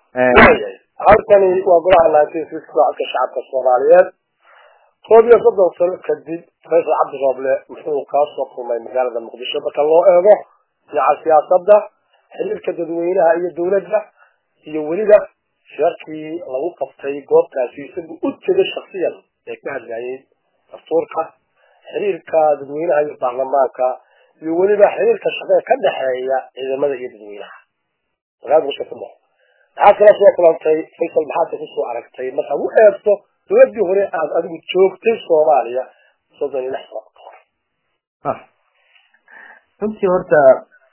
halkani waa golaha nineteen sixty codka shacabka soomaaliyeed koob iyo soddon sano kadib faysal cabdi rooble muxuu kaa soo kulmay magaalada muqdisho marka loo eego dhinaca siyaasadda xiriirka dadweynaha iyo dawladda iyo weliba shirarkii lagu qabtay goobtaasi isagu u tegay shaksiyan ee ka hadlayay dastuurka xiriirka dadweynaha iyo baarlamaanka iyo weliba xiriirka shaqee ka dhexeeya ciidamada iyo dadweynaha magaalada muqdisho ku nool maxaa kala soo kulantay faysal maxaad kusoo aragtay markaad u eegto dowladii hore aad adigu joogtay soomaaliya soddon iyo lix sano ka hor runtii horta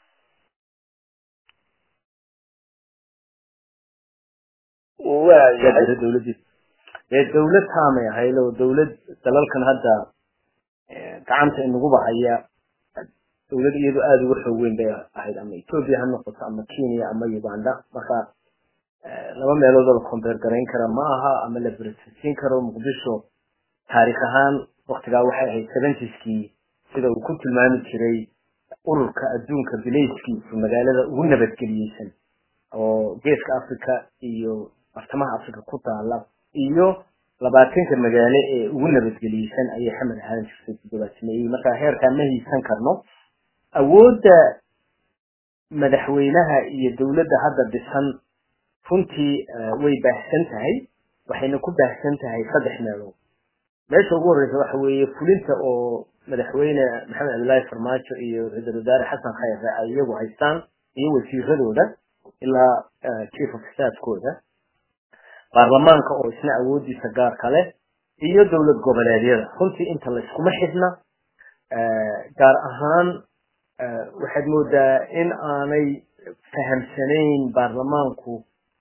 waayahay dowladii dee dawlad taamay ahayd oo dawlad dalalkan hadda gacanta inaguba haya dawlad iyadu aada uga xoog weyn bay ahayd ama ethoopia ha noqoto ama kenya ama uganda marka laba meelood oo la combeer garayn kara ma aha ama la bersisiin karo muqdisho taarikh ahaan waktigaa waxay ahayd seventies-kii sida uu ku tilmaami jiray ururka adduunka bilayskiisu magaalada ugu nabadgeliyeysan oo geeska africa iyo bartamaha africa ku taala iyo labaatanka magaalo ee ugu nabadgeliyeysan ayay xamed ahaan jirtay toddobaadsameeyey marka heerkaa ma hiisan karno awoodda madaxweynaha iyo dawladda hadda dhisan runtii way baahsan tahay waxayna ku baahsan tahay saddex meelood meesha ugu horreysa waxa weeye fulinta oo madaxweyne maxamed cabdillaahi farmaajo iyo ra-iisul wasaare xasan khayre ay iyagu haystaan iyo wasiiradooda ilaa chief of staffkooda baarlamaanka oo isna awoodiisa gaarka leh iyo dowlad goboleedyada runtii inta la iskuma xidhna gaar ahaan waxaad moodaa in aanay fahamsanayn baarlamaanku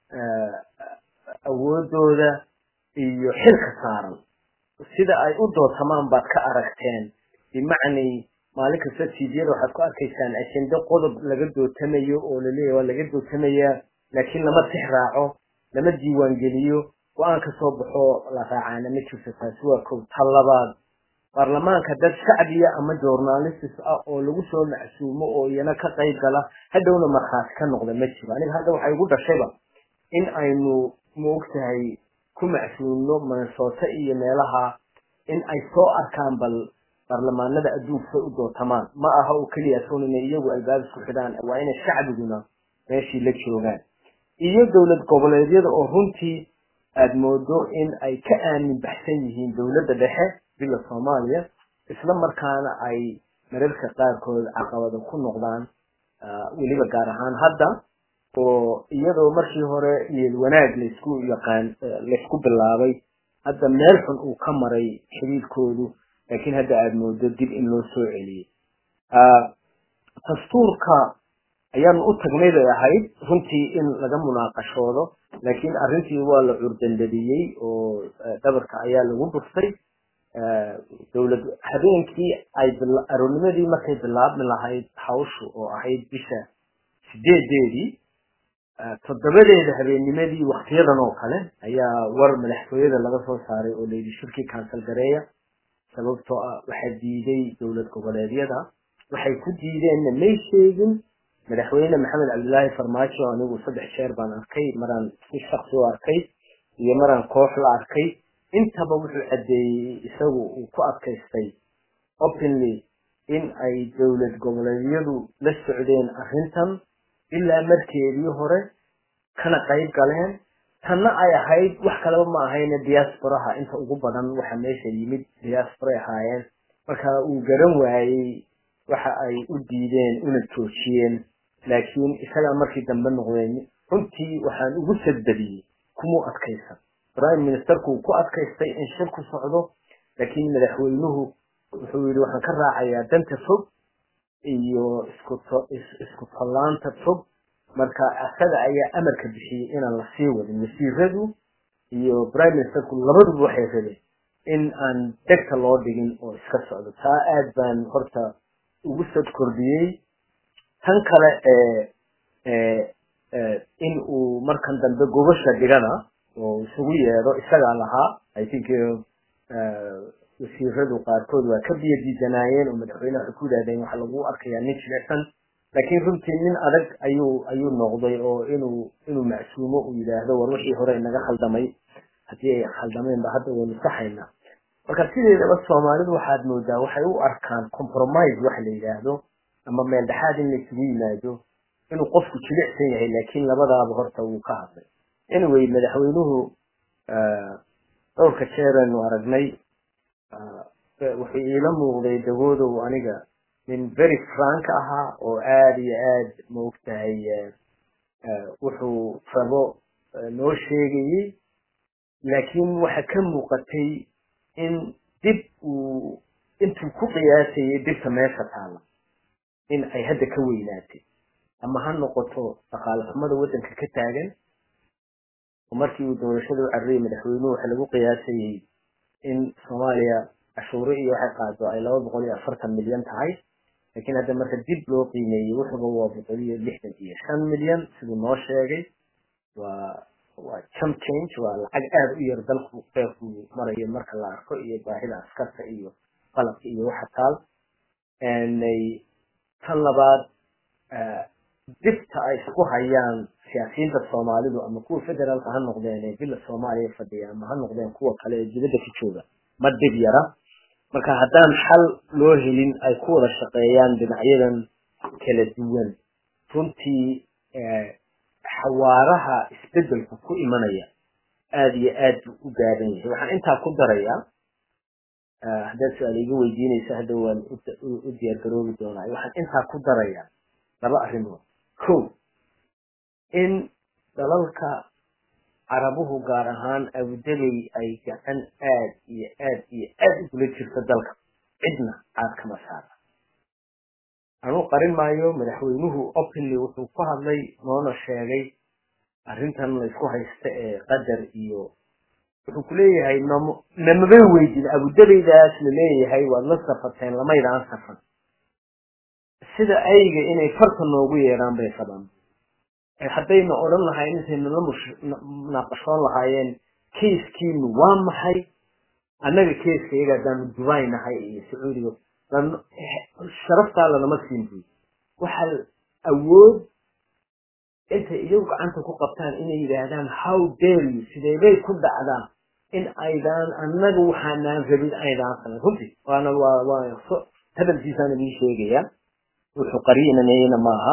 awoodooda iyo xilka saaran sida ay u dootamaan baad ka aragteen bimacnay maalin kasta tiidiyada waxaad ku arkaysaan ajende qodob laga dootamayo oo laleeyahy waa laga dootamayaa laakiin lama tix raaco lama diiwaangeliyo go-aan ka soo baxo la raacaana ma jirto taasi waa kow tan labaad baarlamaanka dad shacbiya ama journalistis ah oo lagu soo macsuumo oo iyana ka qayb gala hadhowna markhaati ka noqda ma jiro aniga hadda waxay igu dhashayba in aynu maogtahay ku macsuumno minnesota iyo meelaha in ay soo arkaan bal baarlamaanada adduunka say u dootamaan ma aha oo keliya soon inay iyagu albaab isku xidhaan waa inay shacbiguna meeshii la joogaan iyo dowlad goboleedyada oo runtii aada moodo in ay ka aamin baxsan yihiin dowladda dhexe bila soomaaliya isla markaana ay mararka qaarkood caqabada ku noqdaan weliba gaar ahaan hadda oo iyadoo markii hore niyad wanaag laysku yaqaan laysku bilaabay hadda meel xun uu ka maray xiriirkoodu laakiin hadda aada moodo dib in loo soo celiyey dastuurka ayaanu u tagnay bay ahayd runtii in laga munaaqashoodo laakiin arrintii waa la curdandadiyey oo dhabarka ayaa lagu dhuftay dowlad habeenkii ay aroornimadii markay bilaabmi lahayd hawshu oo ahayd bisha sideedeedii toddobadeeda habeennimadii waktiyadan oo kale ayaa war madaxtooyada laga soo saaray oo layidhi shirkii kansal gareeya sababtoo ah waxaa diiday dowlad goboleedyada waxay ku diideenna may sheegin madaxweyne maxamed cabdillaahi farmaajo anigu saddex jeer baan arkay maraan si shaksi u arkay iyo maraan koox la arkay intaba wuxuu caddeeyey isagu uu ku adkaystay openly in ay dowlad goboleedyadu la socdeen arrintan ilaa markeedii hore kana qayb galeen tanna ay ahayd wax kaleba ma ahayne diasporaha inta ugu badan waxa meesha yimid diasporay ahaayeen marka uu garan waayey waxa ay u diideen una joojiyeen laakiin isagaa markii dambe noqdeen runtii waxaan ugu sadbadiyey kumuu adkaysan prime ministerku ku adkaystay in shir ku socdo laakiin madaxweynuhu wuxuu yidhi waxaan ka raacayaa danta fog iyo isku tallaanta fog marka isaga ayaa amarka bixiyey inaan la sii wadin wasiiradu iyo prime ministerku labaduba waxay rabeen in aan degta loo dhigin oo iska socdo taa aad baan horta ugu sad kordhiyey tan kale ee in uu markan dambe gobasha dhigana oo isugu yeedho isagaa lahaa i think wasiiradu qaarkood waa ka biyo diidanaayeen oo madaxweyne waxay ku yidhahdeen waxaa lagu arkayaa nin jilicsan laakiin runtii nin adag ayuu ayuu noqday oo inuu inuu macsuumo uu yidhaahdo war wixii hore inaga khaldamay haddii ay khaldameenba hadda waynu saxaynaa marka sideedaba soomaalidu waxaad moodaa waxay u arkaan compromise waxa la yidhaahdo ama meel dhexaad in laysugu yimaado inuu qofku jilicsan yahay laakiin labadaaba horta wuu ka hadlay anyway madaxweynuhu dhowrka jeeraynu aragnay wuxuu iila muuqday dagoodow aniga nin very frank ahaa oo aada iyo aad maogtahay wuxuu rabo noo sheegayey laakiin waxa ka muuqatay in dib uu intuu ku qiyaasayay dibta meesha taala in ay hadda ka weynaatay ama ha noqoto dhaqaale xumada waddanka ka taagan oo markii uu doorashada u cararayay madaxweynuhu waxa lagu qiyaasayey in soomaaliya cashuuro iyo waxay qaado ay laba boqol iyo afartan milyan tahay laakiin hadda marka dib loo qiimeeyey wuxuuba waa boqol iyo lixdan iyo shan milyan siduu noo sheegay waa waa jump change waa lacag aada u yar dalku qeyrku marayo marka la arko iyo baahida askarta iyo qalabka iyo waxa taal tan labaad dibta ay isku hayaan siyaasiyiinta soomaalidu ama kuwa federaalka ha noqdeen ee bila soomaaliya fadhiya ama ha noqdeen kuwa kale ee dibadda ka jooga ma dib yara marka haddaan xal loo helin ay ku wada shaqeeyaan dhinacyadan kala duwan runtii xawaaraha isbedelku ku imanaya aada iyo aad buu u gaaban yahay waxaan intaa ku darayaa haddaad su-aal iga weydiinaysa hadda waan u diyaar garoobi doonaa waxaan intaa ku darayaa laba arrimood ko in dalalka carabuhu gaar ahaan abudabey ay gacan aad iyo aad iyo aad ugula jirto dalka cidna caad kama saara anuu qarin maayo madaxweynuhu openly wuxuu ku hadlay noona sheegay arrintan laysku haysta ee qadar iyo wuxuu ku leeyahay nam namabay weydid abudabeydaas la leeyahay waad la safateen lamaydaan safan sida ayga inay farta noogu yeedhaan bay qabaan haddayna odhan lahayn intayna la munaaqashoon lahaayeen keiskiinu waa maxay annaga keiska iyaga haddaanu dubai nahay iyo sacuudiga sharaftaa lanama siin buy waxaa awood intay iyagu gacanta ku qabtaan inay yidhaahdaan how dare you sideebay ku dhacdaa in aydaan annaga waxaanaan rabin aydaan samayn runtii waana waa waa hadalkiisaan idin sheegaya wuxuu qariinanayna maaha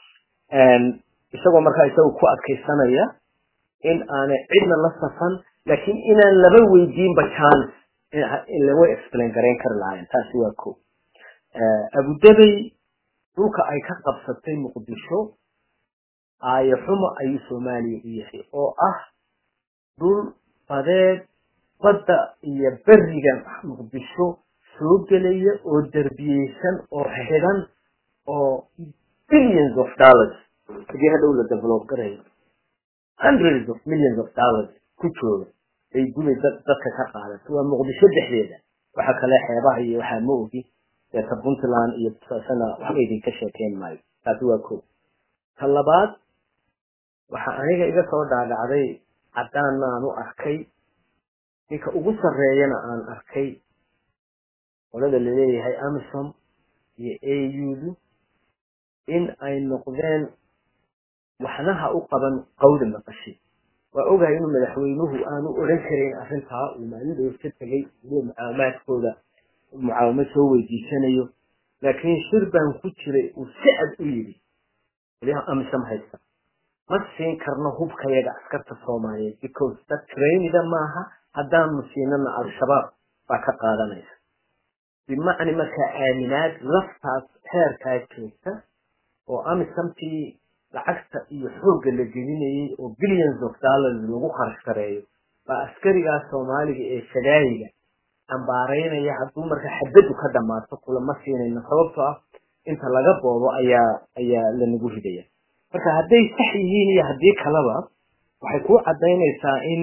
isagoo markaa isagu ku adkaysanaya in aanay cidna la safan laakiin inaan laba weydiinba chance way explain garayn kari lahaayeen taasi waa ko abudabey dhulka ay ka qabsatay muqdisho aayo xumo ayuu soomaaliya u yahay oo ah dhul badeed badda iyo beriga muqdisho soo gelaya oo derbiyeysan oo xidhan oo billions of dollars hadii hadhow la develop garayo hundreds of millions of dollars ku jooga ay gubay dadka ka qaadato waa muqdisho dhexdeeda waxa kale xeebaha iyo waxaa ma ogi deeta puntland iyo sana waxba idinka sheekeyn maayo taasi waa ko ta labaad waxa aniga iga soo dhaadhacday caddaanna aan u arkay ninka ugu sarreeyana aan arkay qolada laleeyahay amisom iyo audu in ay noqdeen waxnaha u qaban qawda maqashi waa ogahay inuu madaxweynuhu aanu odhan karayn arrintaa uu maalidooda ka tegay iyo mucaawamaadkooda mucaawamad soo weydiisanayo laakiin shir baan ku jiray uu si cad u yidhi waliha amisom haysta ma siin karno hubkayaga askarta soomaaliyeed because dad trainida maaha haddaanu siinana al-shabaab baa ka qaadanaysa bimacni markaa aaminaad laftaas heerkaa joogta oo amisomtii lacagta iyo xoogga la gelinayay oo billions of dollars lagu kharash gareeyo baa askarigaa soomaaliga ee fadaayiga cambaaraynaya hadduu marka xabaddu ka dhammaato kulama siinayno sababtoo ah inta laga boobo ayaa ayaa lanagu ridaya marka hadday sax yihiin iyo haddii kaleba waxay kuu caddaynaysaa in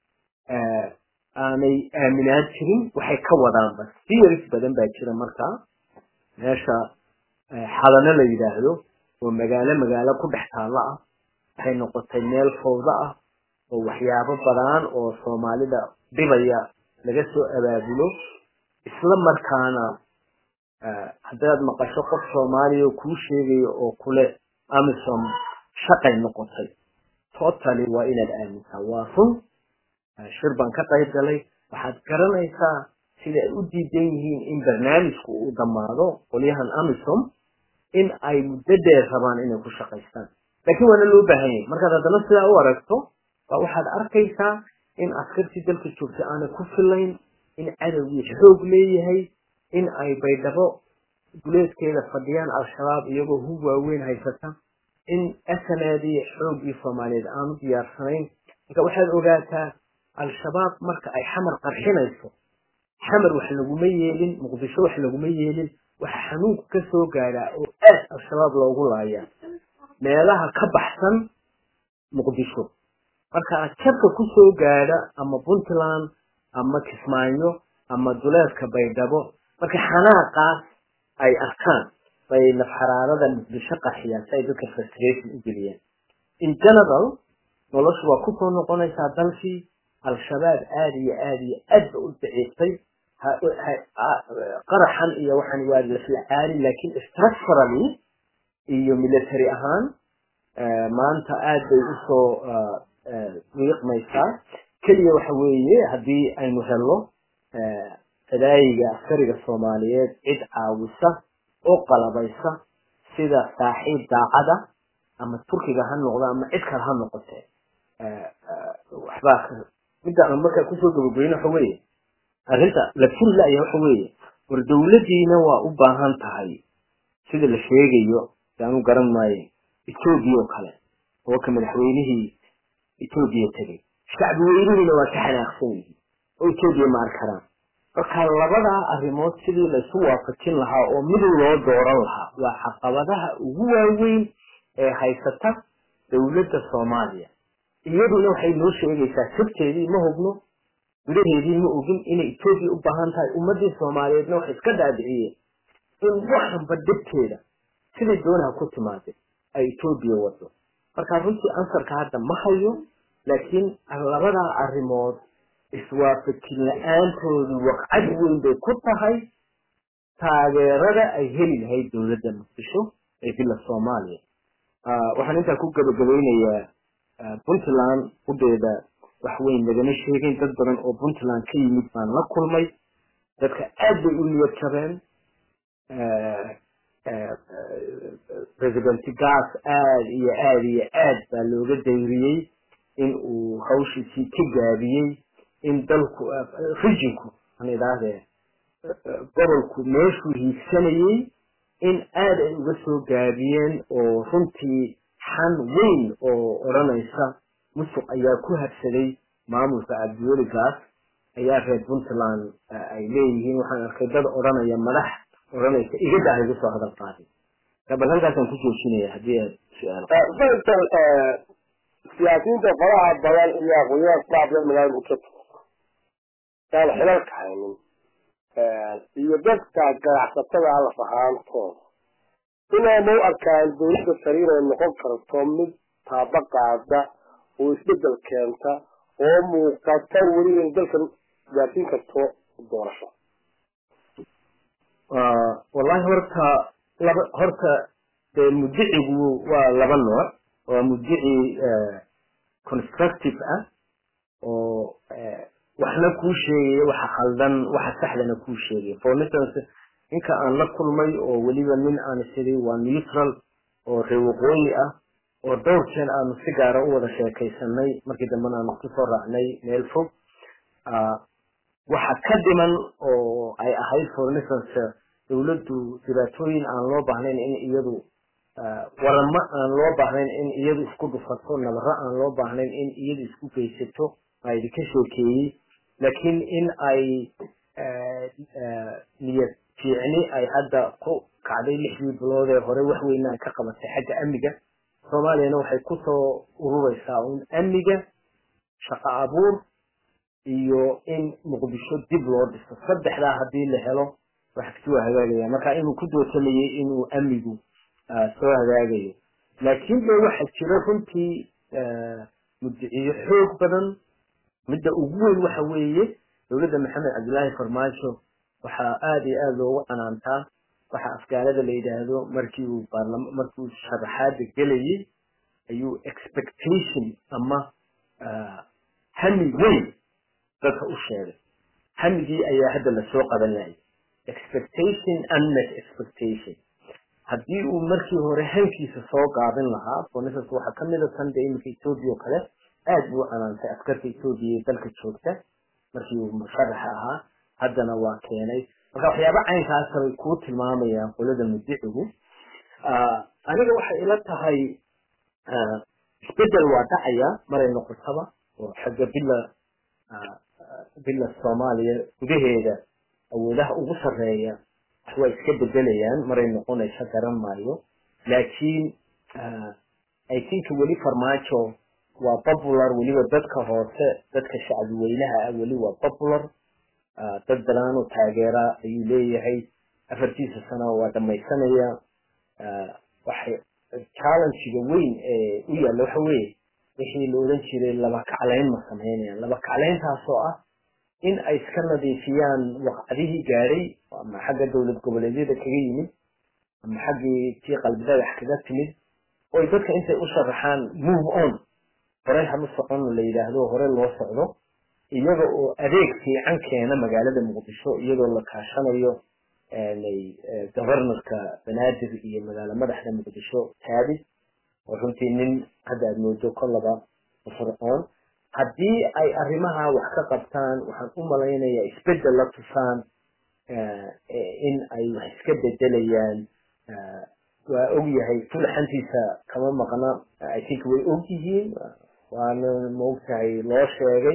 aanay aaminaad jirin waxay ka wadaanba theories badan baa jira markaa meesha xadano la yidhaahdo oo magaalo magaalo ku dhex taalla ah waxay noqotay meel fawda ah oo waxyaabo badan oo soomaalida dhibaya laga soo abaabulo isla markaana haddaad maqasho qof soomaaliya oo kuu sheegayo oo kule amisom shaqay noqotay totally waa inaad aamintaa waa run shir baan ka qayb galay waxaad garanaysaa sida ay u diidan yihiin in barnaamijku uu dhammaado qolyahan amisom in ay muddo dheer rabaan inay ku shaqaystaan laakiin waana loo baahan yahay markaad haddana sidaa u aragto baa waxaad arkaysaa in askartii dalka joogta aanay ku filayn in cadowgii xoog leeyahay in ay baydhabo duleedkeeda fadhiyaan al-shabaab iyagoo hub waaweyn haysata in asanaadii xoogii soomaaliyeed aanu diyaarsanayn marka waxaad ogaataa al-shabaab marka ay xamar qarxinayso xamar wax laguma yeelin muqdisho wax laguma yeelin waxa xanuunku ka soo gaadhaa oo aad al-shabaab loogu laayaa meelaha ka baxsan muqdisho marka jabka ku soo gaadha ama puntland ama kismaayo ama duleedka baydhabo marka xanaaqaas ay arkaan bay nafxaraarada muqdisho qaxiyaan si ay dadka frustration u geliyaan in general noloshu waa kusoo noqonaysaa dalkii al-shabaab aada iyo aada iyo aad ba u daciiftay qaraxan iyo waxaan waa laflacaali laakiin structurally iyo military ahaan maanta aad bay usoo wiiqmaysaa keliya waxa weeye haddii aynu helno fadaayiga askariga soomaaliyeed cid caawisa oo qalabaysa sida saaxiib daacada ama turkiga ha noqdo ama cid kale ha noqotee waxbaa midda aan markaa kusoo gabageyno waxa weeye arrinta la furi la-ya waxa weeye war dawladdiina waa u baahan tahay sida la sheegayo yaanu garan maayo etoobiya oo kale oo ka madaxweynihii etoobiya tegay shacbi weynihiina waa ka xanaaqsan yihiin oo etoobiya ma arkaraan marka labadaa arrimood sidii laysu waafajin lahaa oo mid loo dooran lahaa waa caqabadaha ugu waaweyn ee haysata dawladda soomaaliya iyaduna waxay noo sheegaysaa sirteedii ma hubno gudaheedii ma ogin inay etoobiya u baahan tahay ummadii soomaaliyeedna waxay iska dhaadhiciyeen in waxanba dhibteeda siday doonaha ku timaadeen ay etoobiya wado marka runtii ansarka hadda ma hayo laakiin labadaa arrimood iswaafajin la-aantoodu waqcad weyn bay ku tahay taageerada ay heli lahayd dowladda muqdisho ee bila soomaaliya waxaan intaa ku gabagabaynayaa puntland udheeda wax weyn lagama sheegin dad badan oo puntland ka yimid baan la kulmay dadka aad bay u niyad jabeen president gas aad iyo aad iyo aad baa looga dayriyey in uu hawshiisii ka gaabiyey in dalku rijinku aan idhaahdee gobolku meeshuu hiigsanayey in aad ay uga soo gaabiyeen oo runtii xan weyn oo odhanaysa musuq ayaa ku habsaday maamulka cabdiweli gaas ayaa reer puntland ay leeyihiin waxaan arkay dad odhanaya madax odhanaysa igada ah igu soo hadal qaadin bal halkaasaan ku joojinaya haddii aad su-aal siyaasiyiinta faraha badan iyo aqoonyaha shacabka magaalada muqdisho aan xilalka haynin iyo dadka ganacsatada alla fahaantooda inay ma u arkaan dawladda sare inay noqon karto mid taaba qaada oo isbedel keenta oo muuqata weli in dalkan gaarsiin karto doorasho wallahi horta laba horta dee mudicigu waa laba nooc waa mudici constructive ah oo waxna kuu sheegaya waxa khaldan waxa saxdana kuu sheegaya for instance ninka aan la kulmay oo weliba nin aan isiday waa neutral oo reer waqooyi ah oo dhowr jeen aanu si gaara u wada sheekaysanay markii dambena aanu kusoo raacnay meel fog waxa ka dhiman oo ay ahayd for instance dawladdu dhibaatooyin aan loo baahnayn in iyadu waramo aan loo baahnayn in iyadu isku dhufato nabaro aan loo baahnayn in iyadu isku geysato baa idinka sheekeeyey laakiin in ay niyad fiicni ay hadda ku kacday lixdii bilood ee hore wax weyna ay ka qabatay xagga amniga soomaaliyana waxay kusoo urureysaa un amniga shaqo abuur iyo in muqdisho dib loo dhiso saddexdaa haddii la helo wax kasi waa hagaagaya marka inuu ku dootamayay inuu amnigu soo hagaagayo laakiin de waxa jira runtii mudiciyo xoog badan midda ugu weyn waxa weeye dowladda maxamed cabdillaahi farmaajo waxaa aada iyo aada loogu canaantaa waxa afgaanada la yidhaahdo markii uu baarlama markii uu sharaxaada gelayay ayuu expectation ama hami weyn dadka u sheegay hamigii ayaa hadda lasoo qabanayay expectation unmet expectation haddii uu markii hore hankiisa soo gaabin lahaa for instance waxaa kamid a sanda iminka ethoobia oo kale aad buu canaantay askarta ethoobia ee dalka joogta markii uu musharaxa ahaa haddana waa keenay marka waxyaaba caynkaasa bay kuu tilmaamayaan qolada mudicigu aniga waxay ila tahay isbedel waa dhacaya maray noqotaba oo xagga bila bila soomaaliya gudaheeda awoodaha ugu sarreeya wax waa iska bedelayaan maray noqonaysa garan maayo laakiin i think weli farmaajo waa popular weliba dadka hoose dadka shacbi weynaha ah weli waa popular dad balaanu taageera ayuu leeyahay afartiisa sano waa dhamaysanaya waxay challengega weyn ee u yaalla waxa weeye wixii la odhan jiray laba kaclayn ma samaynayaan laba kaclayntaasoo ah in ay iska nadiifiyaan waqcadihii gaadhay ama xagga dowlad goboleedyada kaga yimid ama xaggii tii qalbi dhagax kaga timid oy dadka intay u sharaxaan move on horey hama socon la yidhaahdo hore loo socdo iyaga oo adeeg fiican keena magaalada muqdisho iyadoo la kaashanayo governorka banaadir iyo magaalo madaxda muqdisho taabis oo runtii nin hadda aad moodo kollaba fircoon haddii ay arrimaha wax ka qabtaan waxaan u malaynayaa isbedel la tusaan in ay wax iska bedelayaan waa og yahay fulaxantiisa kama maqna i think way og yihiin waana maogtahay loo sheegay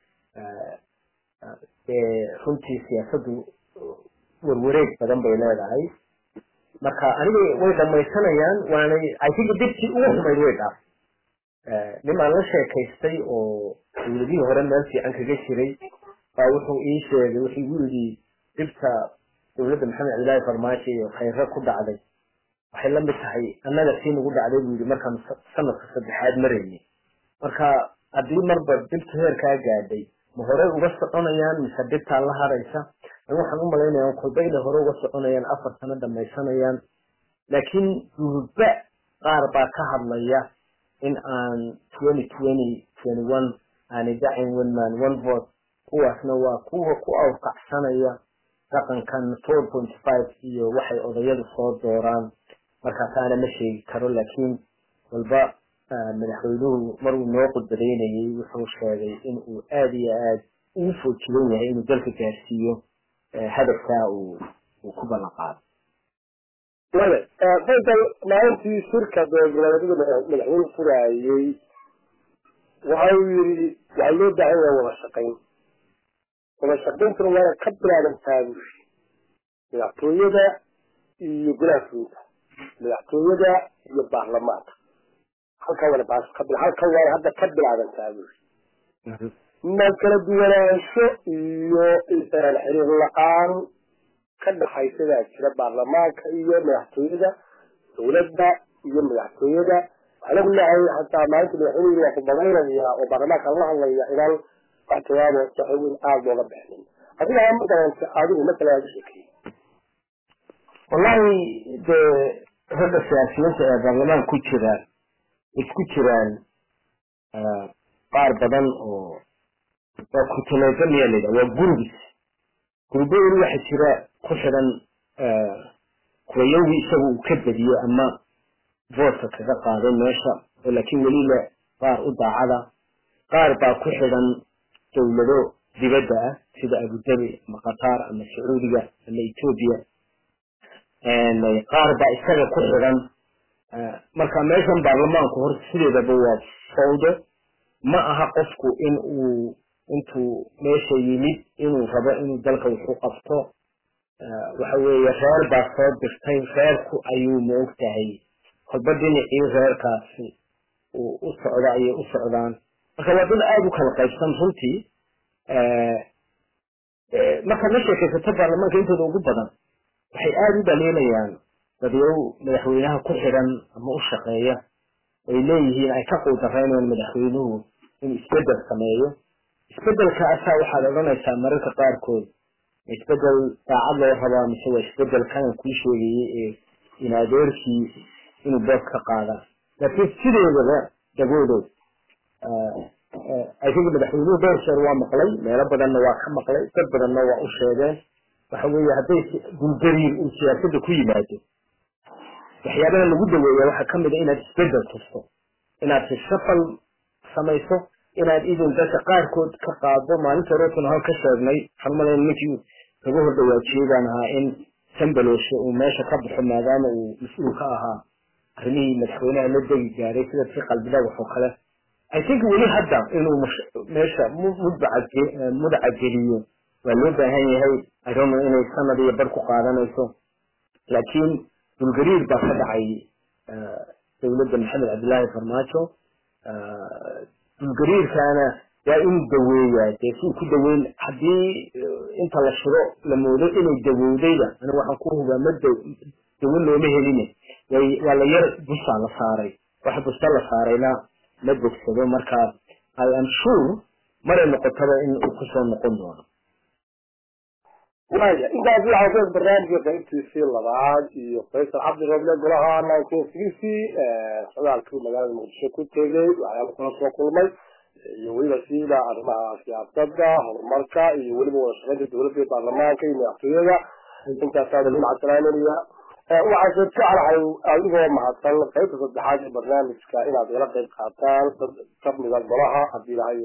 runtii siyaasaddu warwareeg badan bay leedahay marka aniga way dhamaysanayaan waanay i think dibtii ugu xumayd way dhaaf nimaan la sheekaystay oo dowladihii hore meel fiican kaga jiray baa wuxuu ii sheegay wuxuu igu yidhi dhibta dowladda maxamed cabdillaahi farmaajo iyo khayre ku dhacday waxay la mid tahay annaga sii nagu dhacday buu yidhi markaan sanadka saddexaad maraynay marka haddii marba dhibta heerkaa gaadhay ma horey uga soconayaan mise dhibtaa la haraysa waxaan u malaynayaa kolba inay hore uga soconayaan afar sano dhamaysanayaan laakiin durba qaar baa ka hadlaya in aan twenty twenty twenty one aanay dacin one man one vote kuwaasna waa kuwa ku awqacsanaya dhaqankan four point five iyo waxay odayadu soo dooraan markaasaana ma sheegi karo laakiin walba madaxweynuhu maruu noo qudbadaynayay wuxuu sheegay in uu aad iyo aad ugu foojigan yahay inuu dalka gaarsiiyo hadafkaa uu uu ku ballan qaado faysal maalintii shirka dowladgoboleedyada madaxweyne furaayey waxa uu yidhi waxaa loo baahan yaha wada shaqayn wada shaqayntuna waana ka bilaabantaa bushi madaxtooyada iyo golaha fulinta madaxtooyada iyo baarlamaanka halkan wana baas ka bil halkan waana hadda ka bilaabantaa bushi ma kala duwanaansho iyo xiriir la-aan ka dhaxaysadaa jira baarlamaanka iyo madaxtooyada dowladda iyo madaxtooyada waxaan ognahay hataa maalinta madaxweynuhu waa ku badaynaya oo baarlamaanka la hadlaya inaan wax jawaabo saxow in aada looga bixinin adiga ma garanta adigu masala aad u sheekeeyey wallahi dee ragga siyaasiyiinta ee baarlamaanka ku jira isku jiraan qaar badan oo waa kutuleegamiya layidha waa gurubis gurbo weli waxa jira ku xidhan kuwayowgii isaga uu ka badiyo ama voodka kaga qaaday meesha oo laakiin weli le qaar u daacada qaar baa ku xidhan dowlado dibadda ah sida abudabi ama qatar ama sacuudiga ama etoobiya qaar baa isaga ku xidhan marka meeshan baarlamaanku horta sideedaba waa fawdo ma aha qofku in uu intuu meesha yimid inuu rabo inuu dalka wuxu qabto waxa weeye reer baa soo dirtay reerku ayuu ma og tahay kolba dhinacii reerkaasi uu u socdo ayay u socdaan marka waa dad aada u kala qaybsan runtii markaad la sheekaysato baarlamaanka intooda ugu badan waxay aada u dhaliilayaan dadyow madaxweynaha ku xidhan ama u shaqeeya ay leeyihiin ay ka quudarreynayaan madaxweynuhu inuu isbedel sameeyo isbedelkaasaa waxaad odhanaysaa mararka qaarkood isbedel daacad loo rabaa mise waa isbedel kanan kuu sheegayay ee in adeerkii inuu beeb ka qaada laakiin sideedaba dagoodow i think madaxweynuhu dhowr jeer waa maqlay meelo badanna waa ka maqlay dad badanna waa u sheegeen waxa weeye hadday bulgariir uu siyaasadda ku yimaado waxyaabaha lagu daweeya waxaa kamid a inaad isbedel tusto inaad sishafal samayso inaad idin dadka qaarkood ka qaado maalinta rootun hal ka sheegnay waxaan malayn ninkii kaga hor dhawaajiyey baan ahaa in sambaloshe uu meesha ka baxo maadaama uu mas-uul ka ahaa arrimihii madaxweynaha la degi gaaray sida si qalbidhagax oo kale i think weli hadda inuu meesha mudaca geliyo waa loo baahan yahay i don't know inay sanad iyo bar ku qaadanayso laakiin bulgariir baa ka dhacay dowladda maxamed cabdillaahi farmaajo bulgariirkaana waa in daweeyaa dee suu ku daweyn haddii inta la shiro la moodo inay dawowdayda aniga waxaan ku hubaa ma dawo looma heline way waa la yar busaa la saaray waxa busta la saarayna ma bogsado marka i am sure maray noqotaba in uu kusoo noqon doono waya intaas waxaa ku barnaamijka qaybtiisii labaad iyo faysal cabdi roble golaha nineteen sixty socdaalkii magaalada muqdisho ku tegay waxyaala kula soo kulmay iyo weliba siida arrimaha siyaasada horumarka iyo weliba wada shaqeynta dowladda iyo baarlamaanka iyo madaxtooyada intaasaa macsalaaminaya waxaase jeclahay adigoo mahadsan qaybta saddexaad ee barnaamijka inaad ila qayb qaataan dad kamida golaha hadii ilahay